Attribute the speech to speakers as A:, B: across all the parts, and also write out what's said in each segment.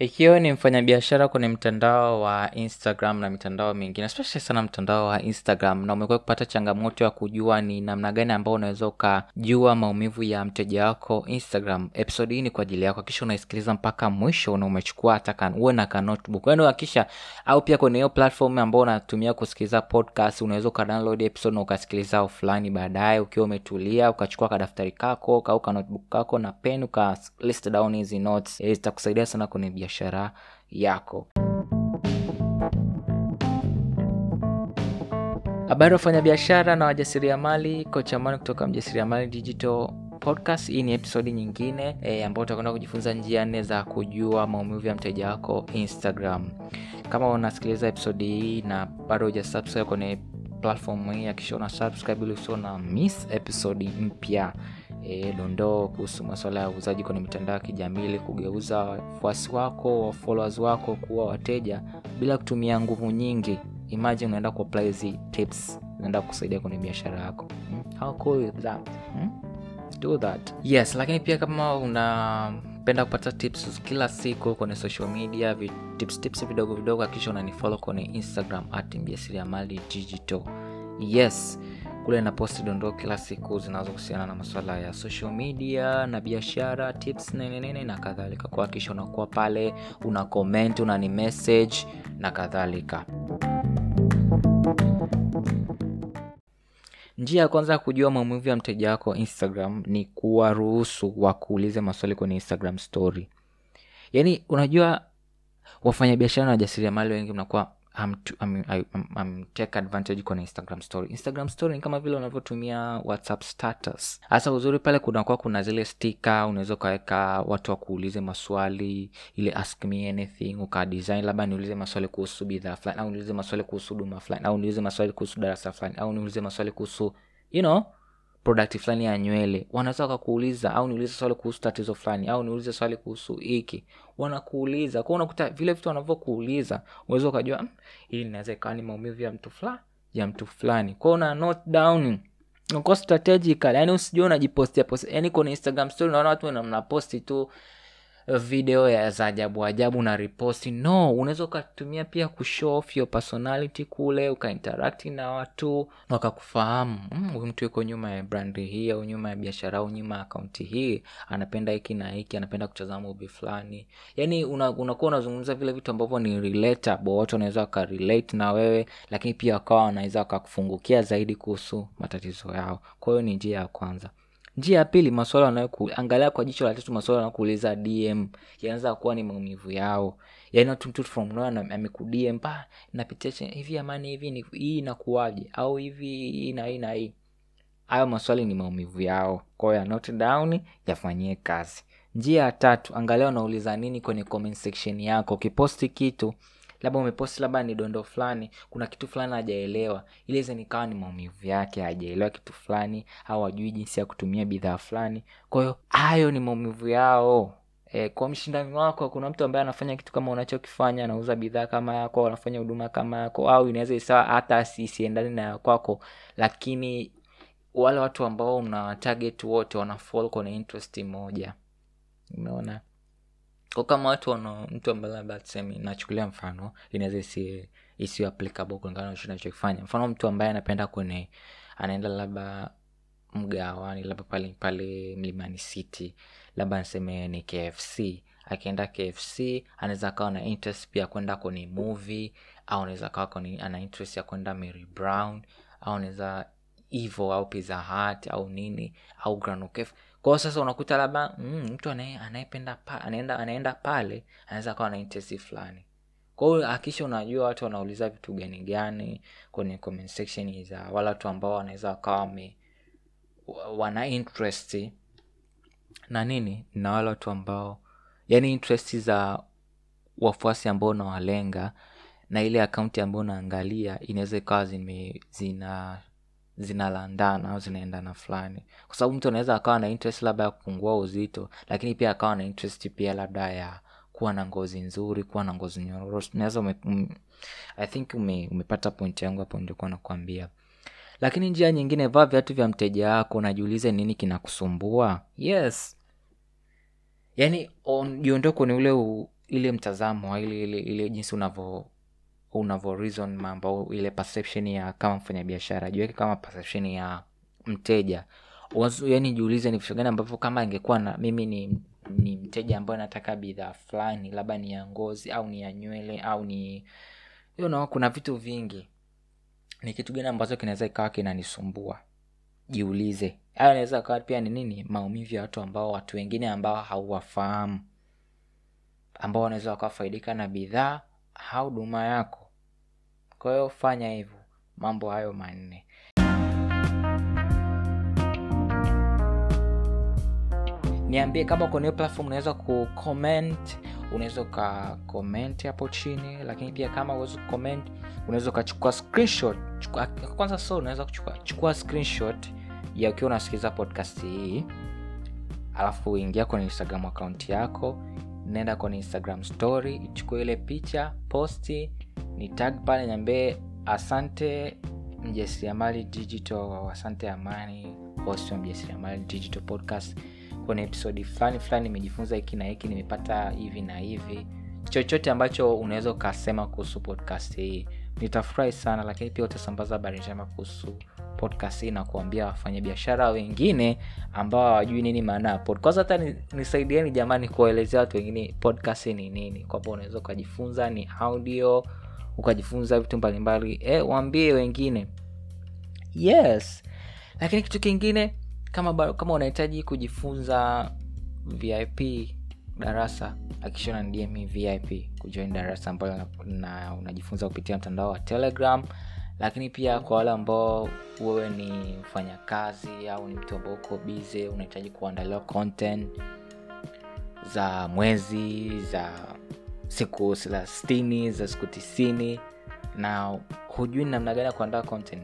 A: ikiwa ni mfanyabiashara kwenye mtandao wa instagram na mitandao mingine especially sana mtandao wa instagram na umekuwa kupata changamoto ya kujua ni namna gani ambao unaweza ukajua maumivu ya mteja wako instagram episode hii ni kwa ajili yako kisha unaisikiliza mpaka mwisho na umechukua hata kan uwe na ka notebook yani hakisha au pia kwenye hiyo platform ambao unatumia kusikiliza podcast unaweza ukadownload episode na ukasikiliza fulani baadaye ukiwa umetulia ukachukua kadaftari kako au ka notebook kako na pen uka list down hizi notes Eh, zitakusaidia sana kwenye biashara yako habari wafanyabiashara na wajasiriamali kocha mani kutoka mjasiriamali digital podcast hii ni episodi nyingine e, ambayo utakwenda kujifunza njia nne za kujua maumivu ya mteja wako instagram kama unasikiliza episodi hii na bado hujasubscribe kwenye platform hii akisha una subscribe ili usio na miss episodi mpya e, dondoo kuhusu masuala ya uuzaji kwenye mitandao ya kijamii ili kugeuza wafuasi wako followers wako kuwa wateja bila kutumia nguvu nyingi imagine unaenda kuapply hizi tips zinaenda kusaidia kwenye biashara yako hmm? how cool is that hmm? do that yes lakini pia kama unapenda kupata tips kila siku kwenye social media vi, tips tips vidogo vidogo akisha unanifollow kwenye instagram at mjasiriamali digital yes kule naposti dondoo kila siku zinazohusiana na masuala ya social media na biashara tips nenenene na kadhalika kuhakikisha unakuwa pale una comment unani message na kadhalika njia ya kwanza ya kujua maumivu ya mteja wako instagram ni kuwaruhusu wakuulize maswali kwenye instagram story yaani unajua wafanyabiashara na wajasiriamali wengi mnakuwa I'm, I'm, I'm, I'm take advantage kwenye instagram story instagram story ni kama vile unavyotumia whatsapp status hasa uzuri pale kunakuwa kuna zile stika unaweza ukaweka watu wakuulize maswali ile ask me anything ukadesign labda niulize maswali kuhusu bidhaa fulani au niulize maswali kuhusu huduma fulani au niulize maswali kuhusu darasa fulani au niulize maswali kuhusu you know product fulani ya nywele wanaweza wakakuuliza au niulize swali kuhusu tatizo fulani au niulize swali kuhusu hiki wanakuuliza kwao unakuta vile vitu wanavyokuuliza unaweza ukajua "Mm, hili linaweza ikawa ni maumivu ya mtu fulani ya mtu fulani kwao una note down uko strategical yani usijua unajipostia post yani kwenye instagram story unaona watu wana- mnaposti tu video ya za ajabu ajabu na riposti no unaweza ukatumia pia kushow off your personality kule ukainteract na watu wakakufahamu "Mm, huyu mtu yuko nyuma ya brandi hii au nyuma ya biashara au nyuma ya akaunti hii anapenda hiki na hiki anapenda kutazama movie fulani yani unakuwa una unakuwa unazungumza vile vitu ambavyo ni relatable watu wanaweza wakarelate na wewe lakini pia wakawa wanaweza wakakufungukia zaidi kuhusu matatizo yao kwa hiyo ni njia ya kwanza njia ya pili maswala wanayoku angalia kwa jicho la tatu maswala wanakuuliza dm yanaweza kuwa ni maumivu yao yaani watu mtu from nowhere ana- amekudm pa napitia che- hivi amani hivi ni hii inakuwaje au hivi hii na hii na hii hayo maswali ni maumivu yao kwao ya note down yafanyie kazi njia ya tatu angalia unauliza nini kwenye comment section yako ukiposti kitu labda umeposti labda ni dondo fulani kuna kitu fulani hajaelewa iliweze nikawa ni maumivu yake hajaelewa kitu fulani au ajui jinsi ya kutumia bidhaa fulani kwa hiyo hayo ni maumivu yao E, kwa mshindani wako kuna mtu ambaye anafanya kitu kama unachokifanya anauza bidhaa kama yako anafanya huduma kama yako au inaweza isawa hata si- isiendani na ya kwako lakini wale watu ambao mna target wote wana fall kwenye interest moja umeona kwa kama watu wana mtu ambaye labda tuseme nachukulia mfano inaweza isi isiyo applicable kulingana na kitu nachokifanya mfano mtu ambaye anapenda kwenye anaenda labda mgawani labda pale pale mlimani city labda niseme ni kfc akienda kfc anaweza akawa na interest pia kwenda kwenye movie au anaweza akawa kwenye ana interest ya kwenda mary brown au anaweza hivo au pizza hut au nini au granokef kwao sasa unakuta labda mm, mtu anaye- anayependa pa, anaenda anaenda pale anaweza akawa na interest fulani kwa hiyo akisha unajua watu wanauliza vitu gani gani kwenye comment section za wale watu ambao wanaweza wakawa wame wa- wana interest na nini na wale watu ambao yani interest za wafuasi ambao unawalenga na ile akaunti ambayo unaangalia inaweza ikawa zime zina zinalandana au zinaendana fulani kwa sababu mtu anaweza akawa na interest labda ya kupungua uzito lakini pia akawa na interest pia labda ya kuwa na ngozi nzuri kuwa na ngozi nyororo naweza ume, um, i think ume, umepata point yangu hapo nilikuwa nakwambia lakini njia nyingine vaa viatu vya mteja wako najiulize nini kinakusumbua yes yaani on- jiondoe kwenye ule u, ile mtazamo ile ile, ile jinsi unavyo unavyo reason mambo ile perception ya kama mfanyabiashara jiweke kama perception ya mteja Wazo- yaani jiulize ni vitu gani ambavyo kama ingekuwa na mimi ni ni mteja ambaye nataka bidhaa fulani labda ni ya ngozi au ni ya nywele au ni you know, kuna vitu vingi ni kitu gani ambacho kinaweza ikawa kinanisumbua jiulize hayo inaweza kawa pia ni nini maumivu ya watu ambao watu wengine ambao hauwafahamu ambao wanaweza wakafaidika na bidhaa au huduma yako kwa hiyo fanya hivyo mambo hayo manne niambie kama kwenye hiyo platform unaweza kucomment unaweza ukacomment hapo chini lakini pia kama uwezi kucomment unaweza ukachukua screenshot chukua, kwanza so unaweza kuchukua chukua screenshot ya ukiwa unasikiliza podcast hii alafu ingia kwenye instagram akaunti yako nenda kwenye instagram story ichukue ile picha posti ni tag pale niambie asante mjasiriamali digital asante amani host wa mjasiriamali digital podcast kwenye episodi fulani fulani nimejifunza hiki na hiki nimepata hivi na hivi chochote ambacho unaweza ukasema kuhusu podcast hii nitafurahi sana lakini pia utasambaza habari njema kuhusu podcast hii na kuambia wafanyabiashara wengine ambao hawajui nini maana ya pod kwanza hata ni- nisaidieni jamani kuwaelezea watu wengine podcast ni nini kwamba unaweza ukajifunza ni audio ukajifunza vitu mbalimbali e, waambie wengine yes lakini kitu kingine kama ba- kama unahitaji kujifunza vip darasa akishona dm vip kujoin darasa ambalo na, na unajifunza kupitia mtandao wa telegram lakini pia kwa wale ambao wewe ni mfanyakazi au ni mtu ambao uko bize unahitaji kuandaliwa content za mwezi za siku thelathini za siku tisini na hujui ni namna gani ya kuandaa content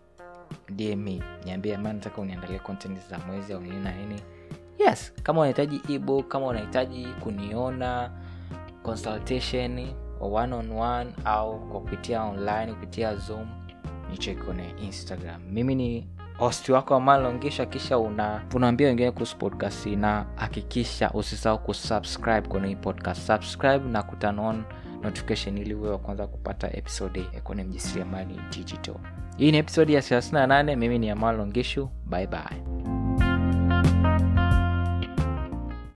A: dm niambie ma nataka uniandalia content za mwezi au nini na nini yes kama unahitaji ebook kama unahitaji kuniona consultation one on one au kwa kupitia online kupitia zoom nicheki kwenye instagram mimi ni host wako amalongisha kisha una unaambia wengine kuhusu podcast hii, na hakikisha usisahau kusubscribe kwenye hii podcast subscribe na kuturn on notification ili uwe wa kwanza kupata episode ya kwenye mjasiriamali digital hii ni episode ya 38 mimi ni amal longishu bye bye